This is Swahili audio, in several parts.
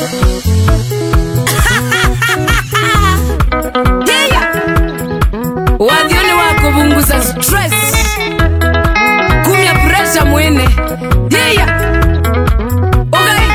Yeah. wadhioni wa kubunguza stress kumya presha mwene yeah. okay.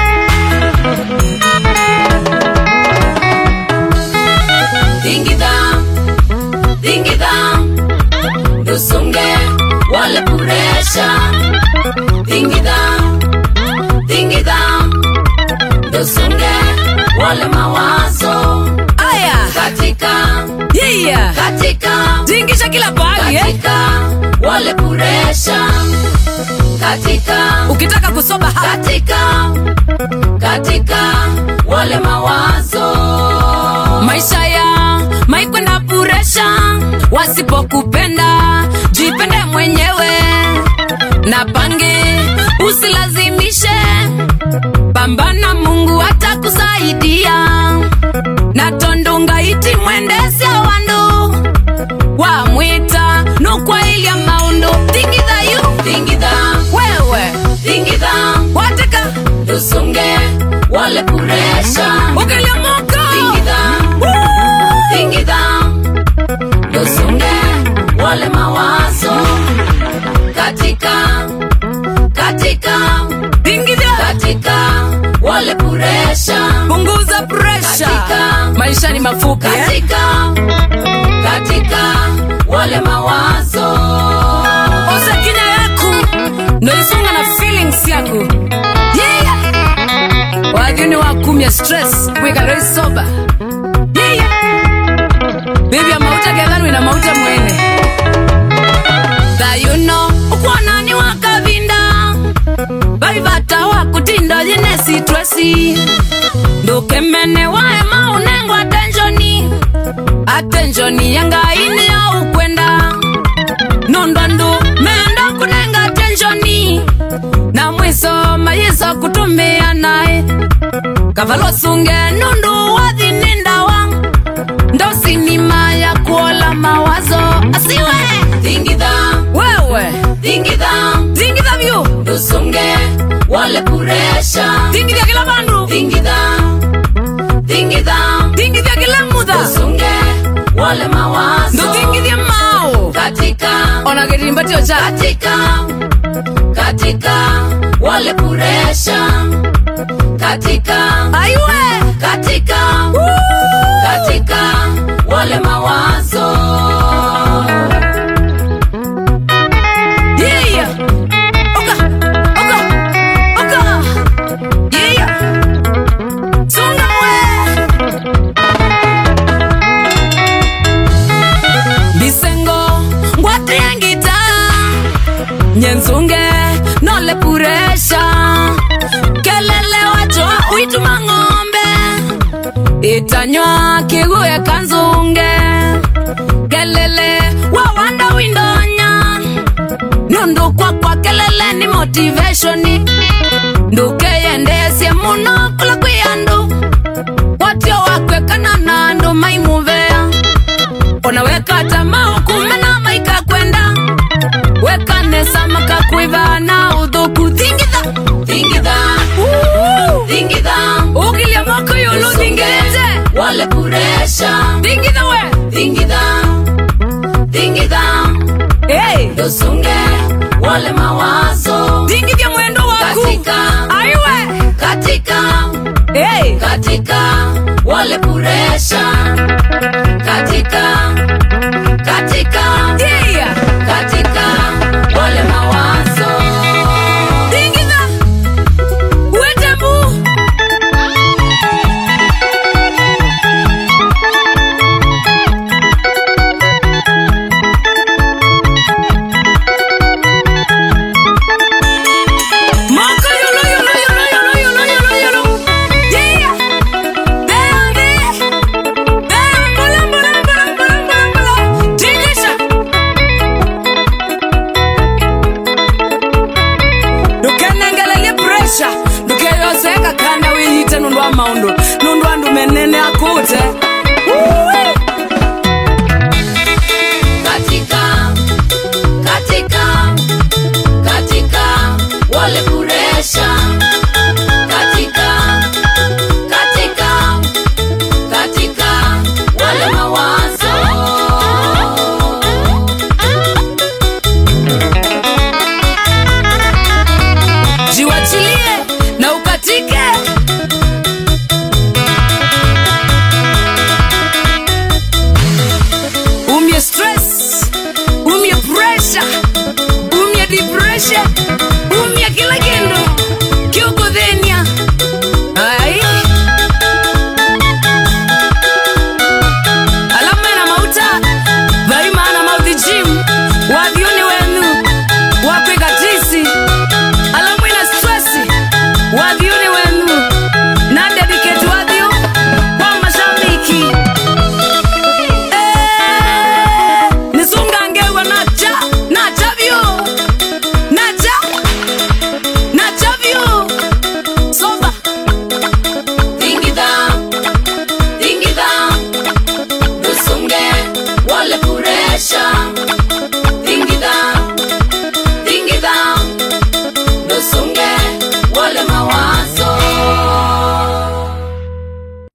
Dingida, dingida, dusunge wale puresha. Dingida, dingida, dusunge wale mawazo. aya Katika, yeah. katika, tingisha kila pahali eh? katika wale puresha. Katika, ukitaka kusoba hapa katika, katika wale mawazo. maisha ya maikwenda puresha wasipokupenda jipende mwenyewe na pange usilazimishe pambana mungu atakusaidia na tondunga iti mwendesya wandu wamwita nukwailya maundu thingithayu Dingida, wewe dingida, wateka dusunge wale puresha. ukilyamuka Dingida, dingida, dusunge wale mawazo. Katika, katika, thingithya katika wale puresha. punguza presha Katika- maisha ni mafupi eh? Katika, katika wale mawazo. oza kinya yaku noisunga na feelings yaku yeah. wathini wakumya stress kwikaloisoba yeah. bibi ya mauta gethanwi na mauta mwene thayuno ukwonani wa kavinda vaivata wa kutinda yene sitwesi ndukemene wae maunengwa atenshoni atenshoni yangaini ya ukwenda nondwandu menda kunenga tenshoni na mwiso mayiso kutumia naye kavalosunge nundu wathinindawa ndosinima ya kuola mawazo asiwe Dingida, wewe dingida, zingitha vyu dusunge wale puresha. zingithya kila vandu Dingida, dingida, zingithya kila mutha dusunge wale mawazo. nduzingithya mao Katika, ona kirimbatio cha katika, katika wale puresha. Katika, aiwe katika, katika wale mawazo. Yeah. Oka. Oka. Oka. Yeah. Sunga we. Bisengo ngwatriangita nyenzunge nole puresha kelele wacho uituma ng'ombe itanywa kiguye kanzunge kelele wawanda windonya nundu kwakwa kelele ni motivationi ndukeyendesye muno kula kwi andu watio wakwekana na andu maimuvea ona wekata maukumena maika kwenda wekanesa makakwiva na uthuku thingitha Dingida, dingida, ukilya moko yulu thingirite wale puresha. thingitha we Dingida, dingida, hey. dusunge wale mawazo. thingithya mwendo waku Katika, aiwe katika, hey. katika wale puresha. Katika,